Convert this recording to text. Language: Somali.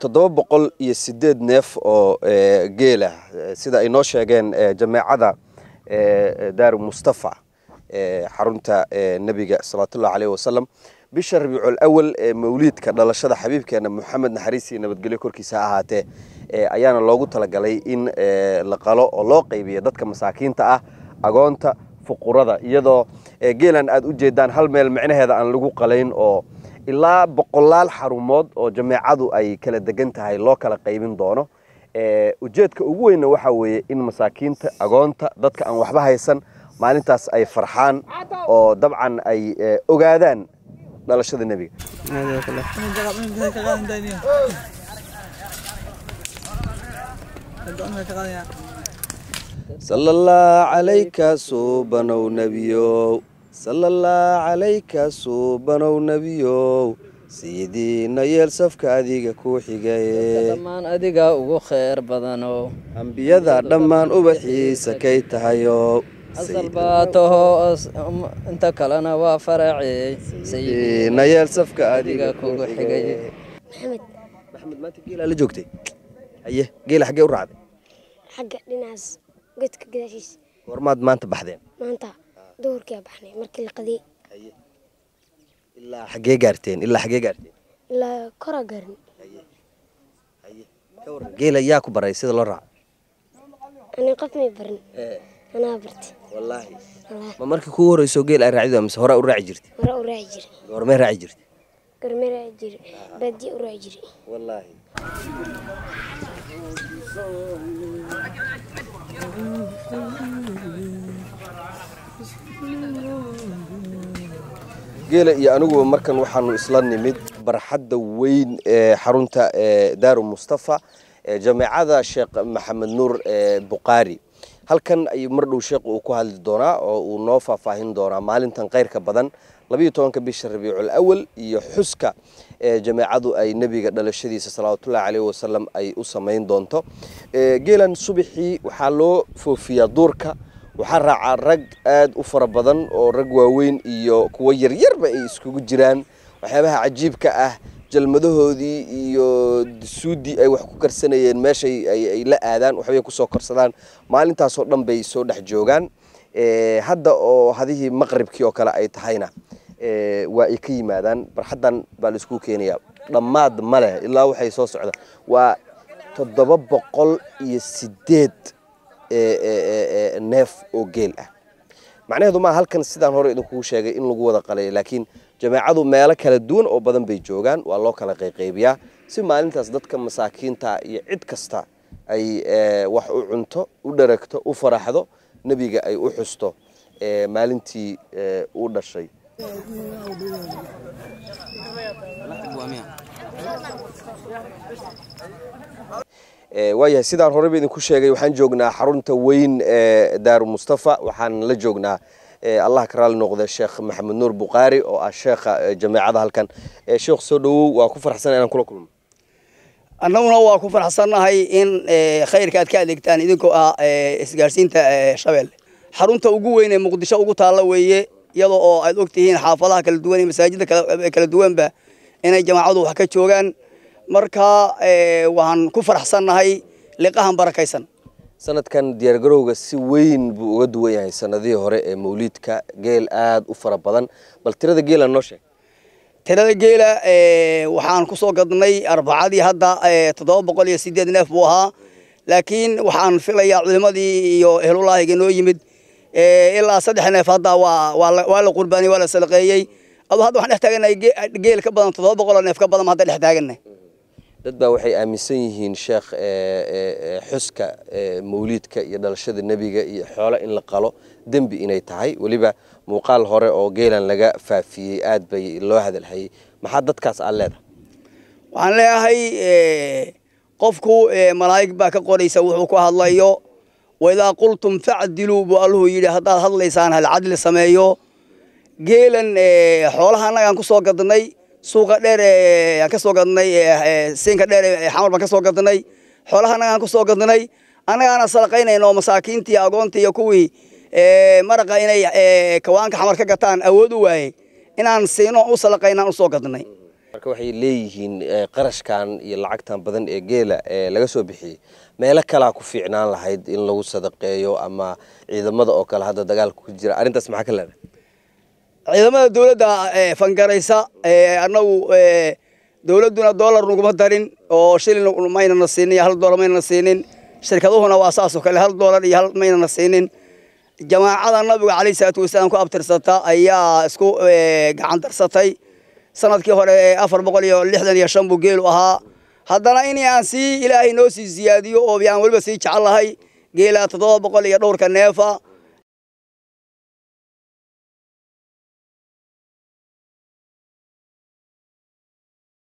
toddoba boqol iyo sideed neef oo geela sida ay noo sheegeen jameecada daaru mustafa xarunta nebiga salawaatullahi caleyhi wasalam bisha rabiicul awal ee mawliidka dhalashada xabiibkeena moxamed naxariis iyo nabadgelyo korkiisa ha ahaatee ayaana loogu talagalay in la qalo oo loo qaybiyo dadka masaakiinta ah agoonta fuqurada iyadoo geelan aad u jeedaan hal meel micnaheeda aan lagu qalayn oo ilaa boqolaal xarumood oo jameecadu ay kala degan tahay loo kala qaybin doono ujeedka ugu weynna waxaa weeye in masaakiinta agoonta dadka aan waxba haysan maalintaas ay farxaan oo dabcan ay ogaadaan dhalashada nebiga sala allah calayka suubanow nebiyow sala allah calayka suubanow nebiyow sidiina yeel safka adiga ku xigaye dhammaan adiga ugu khayr badano ambiyada dhammaan ubaxiisa kay tahayo asal baa taho inta kalena waa faracey sidiina yeel safka adiga adiga kugu xigay maxamed maxamed maanta geelaa la joogtay haye geela xaggee u raacday xagga dhinacaas godka gadaashiisa goormaad maanta baxdeen maanta duhurkaa baxnay markii la qadiyey ilaa xaggee gaarteen ilaa xaggee gaarteen ilaa koraa gaarin ka waran geela yaa ku baray sida loo raaco ani qof may barin anaa bartay wallaahi wallaahi ma markii kugu horreysoo geel ay raacido mise horaa u raaci jirtay hore u raaci jiray goormee raaci jirtay gorme raaci jiray baadiye u raaci jiray wallaahi geela iyo aniguba markan waxaanu isla nimid barxadda weyn ee xarunta ee daaru mustafa ee jameecada sheekh maxamed nuur ee buqaari halkan ayuu mar dhow sheekh uu ku hadli doonaa oo uu noo faahfaahin doonaa maalintan kayrka badan labayo tobanka bisha rabiicul awal iyo xuska ee jameecadu ay nebiga dhalashadiisa salawaatullahi caleyhi wasalam ay u samayn doonto Ee, geelan subaxii waxaa loo foofiyaa duurka waxaa raacaa rag aad u fara badan oo rag waaweyn iyo kuwo yaryarba ay iskugu jiraan waxyaabaha cajiibka ah jalmadahoodii iyo suudii ay wax ku karsanayeen meeshay ay ay la aadaan waxbay kusoo korsadaan maalintaasoo dhan bay soo dhex joogaan Ee, hadda oo hadihii maqribkii oo kale ay tahayna ee, waa ay ka yimaadaan barxaddan baa la isku keenayaa dhammaad ma leh ilaa waxay soo socda waa toddoba boqol iyo sideed ee, ee, ee, ee, neef oo geel ah macnaheedu maa halkan sidaan hore idinkugu sheegay in lagu wada qalay laakiin jameecadu meelo kala duwan oo badan bay joogaan waa loo kala qayqaybiyaa si maalintaas dadka masaakiinta iyo cid kasta ay ee, wax u cunto u dharagto u faraxdo nebiga ay u xusto ee, maalintii ee, uu dhashay Ee, waayahay sidaan horeba idinku sheegay waxaan joognaa xarunta weyn ee daaru mustafa waxaan la joognaa ee, allah ka raali noqda sheekh maxamed nuur buqaari oo ah sheekha ee, jameecada halkan Ee, sheekh soo dhowow waa ku farxsan inaan kula kulmo annaguna waa ku faraxsannahay in eh, khayrka aad ka adeegtaan idinkoo ah eh, isgaarsiinta eh, shabeelle xarunta ugu weyn ee muqdisho ugu taalla weeye iyadoo oo aad ogtihiin xaafadaha kala duwan iyo masaajidda kala kala duwanba inay jamaacadu wax ka joogaan marka eh, waxaan ku faraxsannahay liqahan barakaysan sanadkan diyaargarowga si weyn buu uga duwan yahay sanadihii hore ee mawliidka geel aad u fara badan bal tirada geela noo sheeg tirada geela eh, waxaan ku soo gadnay arbacadii hadda eh, toddoba boqol iyo sideed neef buu ahaa laakiin waxaan filayaa culimadii iyo ehlulaahiga noo yimid eh, ilaa saddex neef hadda waa waa la- waa la qurbaaniyey waa la sadaqeeyey adu hadda waxaan dhex taaganahay ge- geel ka badan toddoba boqol oo neef ka badan baan hadda dhex taaganay dad baa waxay aaminsan yihiin sheekh ee, ee, ee, xuska ee, mawliidka iyo dhalashada nebiga iyo xoolo in la qalo dembi inay tahay weliba muuqaal hore oo geelan laga faafiyey aad bay loo hadalhayay maxaa dadkaas aad leedahay waxaan leeyahay eh, qofku eh, malaa'ig baa ka qoraysa wuxuu ku hadlayo waidaa qultum facdiluu buu alluhu yidhi haddaad hadlaysaan hal cadli sameeyo geelan eh, xoolaha annagaan ku soo gadnay suuqa dheer ee aan ka soo gadnay eh, eh, siinka dheer ee xamar baan ka soo gadnay xoolaha annagaan ku soo gadnay annagaana sadaqaynayno masaakiintii agoontii iyo kuwii eh, maraqa inay eh, kawaanka xamar ka gataan awood u waayey inaan siino u sadaqaynaan u soo gadnay marka waxay leeyihiin eh, qarashkan iyo lacagtan badan ee geela ee laga soo bixiyey meelo kalaa ku fiicnaan lahayd in lagu sadaqeeyo ama ciidamada oo kale hadda dagaalka ku jira arrintaas maxaa ka leedahay ciidamada dowladda ee fangaraysa ee annagu ee dowladduna doolar naguma darin oo shilin maynana siinin iyo hal doolar maynana siinin shirkaduhuna waa saas oo kale hal doolar iyo hal maynana siinin jamaacada nabiga calayhi salaatu wasalaam ku abtirsata ayaa isku ee, gacan darsatay sanadkii hore ee afar boqol iyo lixdan iyo shan buu geelu ahaa haddana in aan sii ilaahay noo sii siyaadiyo oo aan weliba sii jecel lahay geela toddoba boqol iyo dhowrka neefa